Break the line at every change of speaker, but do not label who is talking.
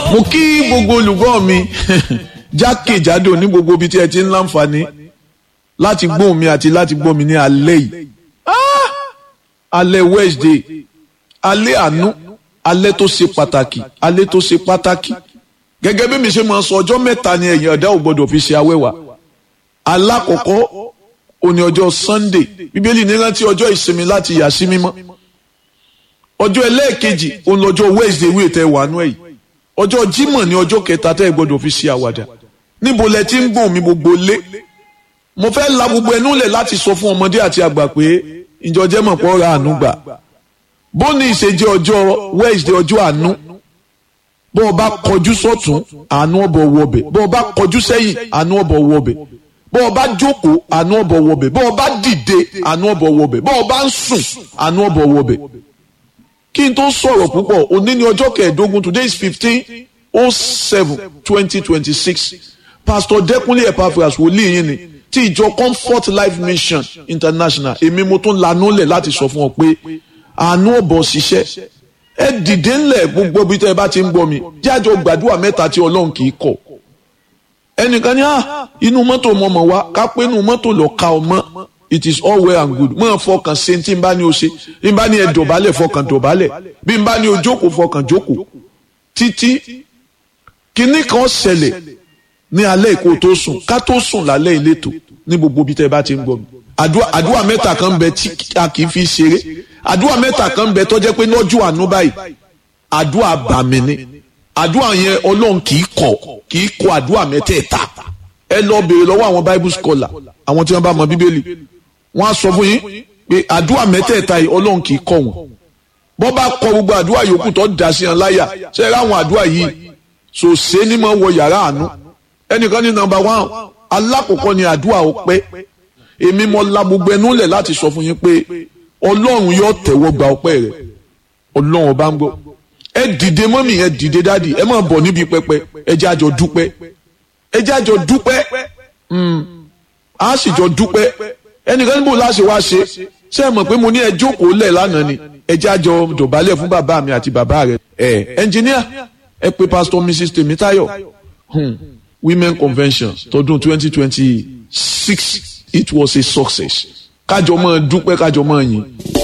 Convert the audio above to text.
mo kí gbogbo olùgbọ́ mi jákèjádò ní gbogbo ibi tí ẹ ti ń láǹfààní láti gbóhùn mi àti láti gbọ́ mi ní alẹ́ yìí alẹ́ Wednesday alẹ́ àánú alẹ́ tó ṣe pàtàkì alẹ́ tó ṣe pàtàkì gẹ́gẹ́ bí mi ṣe máa sọ ọjọ́ mẹ́ta ni ẹ̀yin ọ̀dá ò gbọ́dọ̀ fi ṣe awẹ́wà alákọ̀ọ́kọ́ òní ọjọ́ Sunday bíbélì ní rántí ọjọ́ ìsinmi láti yà sí mímọ́ ọjọ́ ẹlẹ́ẹ̀kejì òun lọ́jọ́ Wednesday wíì tẹ́ wà nú ẹ̀yìn ọjọ́ Jímọ̀ ní ọjọ́ kẹta tẹ́ ẹ gbọ́dọ̀ fi ṣe àwàdà níbo lẹ ti ń gbọ̀n mi gbogbo lé mo fẹ́ la gbogbo ẹnu lẹ̀ láti sọ fún ọmọdé àti àgbà pé ìjọ jẹ́ mọ̀ pọ̀ ra àánú gbà bóni ìṣèjẹ́ ọjọ́ Wednesday ọjọ́ àánú bó o bá kọjú sọ́tún àánú ọ̀bọ̀ wọbẹ̀ bó o bá kọjú sẹ́yìn àánú ọ̀bọ̀ wọbẹ̀ bó o bá jókòó àánú ọ̀bọ̀ wọbẹ̀ bó o bá dìde àánú ọ̀bọ̀ wọbẹ̀ bó o bá ń sùn àánú ọ̀bọ̀ wọbẹ̀ kí n tó sọ̀rọ̀ púpọ̀ òní ní ọjọ́ kẹẹ̀ẹ́dógún today is fifteen oh seven twenty twenty six pastor Dẹ́kunlé Epaphras wòlíì yín ni ti ìjọ Comfort Life Mission International èmi mo tún lanú lẹ̀ láti sọ fún ọ pé àánú ọ̀bọ̀ ṣiṣẹ́ ẹ dìde ńlẹ̀ gbogbo bí tẹ́ ẹ bá ti ń gbọ́ mi jájọ gbàdúrà mẹ́ta tí Ọlọ́run kì í kọ̀ ẹnìkan ní inú mọ́tò mọ̀mọ́ wa ká pé inú mọ́tò lọ ka ọmọ it is all well and good mọ̀ fọkàn ṣe tí n bá ní o ṣe bí n bá ní ẹ dọ̀bálẹ̀ fọkàn dọ̀bálẹ̀ bí n bá ní o jókòó fọkàn jókòó títí kinní kan ṣẹlẹ̀ ní alẹ́ ìkó tó sùn ká tó sùn lálẹ́ ìletò ní gbogbo bí tẹ́ bá ti ń gbọ́ mi àdúrà mẹ́ta kan bẹ tí a kì í fi ṣeré àdúrà mẹ́ta kan bẹ tó jẹ́ pé lọ́jọ́ àánú báyìí àdúrà bàmí ni àdúrà yẹn ọlọ́run kì í kọ̀ kì í kọ̀ àdúrà mẹ́tẹ̀ẹ̀ta ẹ lọ béèrè lọ́wọ́ àwọn bible scholar àwọn tí wọ́n bá mọ bíbélì wọ́n á sọ fún yín pé àdúrà mẹ́tẹ̀ẹ̀ta yìí ọlọ́run kì í kọ̀ wọ́n bọ́ bá kọ gbogbo àdúrà yòókù tó dà sí wọn láyà ṣe é ráwọn àdúrà yìí sòṣé ní máa wọ yàrá àánú ẹnìkan ní nọ́mbà one alákọ̀ọ́kọ́ ni àdúrà ọpẹ́ èmi mo la gbogbo ẹnu lẹ̀ láti sọ fún yín pé ọlọ́run yóò tẹ̀wọ́ gba ọpẹ́ rẹ̀ ọlọ́run ọba ń gbọ́ ẹ dìde mọ́mì ẹ dìde dáàdì ẹ máa bọ̀ níbi pẹpẹ ẹ jẹ́ àjọ dúpẹ́ ẹ jẹ́ àjọ dúpẹ́ a sì jọ dúpẹ́ ẹnìkan níbo láṣẹ wá ṣe ṣé ẹ mọ̀ pé mo ní ẹ jókòó lẹ̀ lánàá ni ẹ jẹ́ àjọ dọ̀bálẹ̀ fún bàbá mi àti bàbá rẹ̀ ẹ ẹnjìníà ẹ pé pásítọ̀ mrs tèmítáyọ̀ women convention tọdún twenty twenty six it was a success kájọ máa dúpẹ́ kájọ máa yìn.